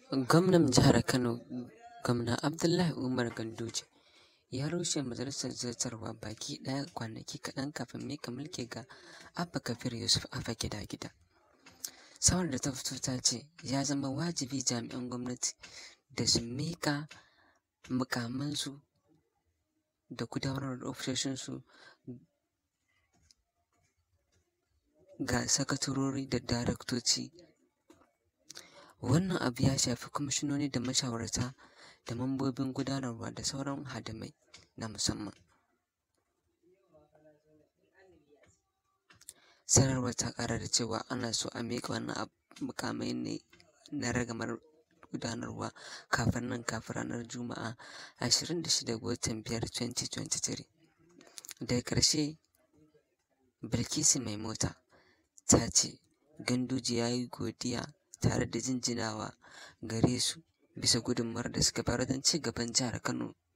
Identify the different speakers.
Speaker 1: Gwamnan Jihar Kano, Gwamna Abdullahi Umar Ganduje, ya rushe majalisar zartarwa baki ɗaya kwanaki kaɗan kafin miƙa mulki ga Abba Kabir Yusuf Abba Gida-Gida. Sanarwar da ta fito ta ce ya zama wajibi jami'an gwamnati da su miƙa muƙamansu da gudanar da ofisoshinsu ga sakatarori da daraktoci. Wannan abu ya shafi kwamishinoni da mashawarta da mambobin gudanarwa da sauran hadimai na musamman. Sanarwar ta ƙara da cewa ana so a miƙa wannan muƙamai ne na ragamar gudanarwa kafin nan kafin ranar Juma'a ashirin da shida ga watan biyar 2023. Daga ƙarshe Bilkisu Maimota ta ce Ganduje ya yi godiya tare da jinjinawa gare su bisa gudunmawar da suka bayar wajen ci gaban Jihar Kano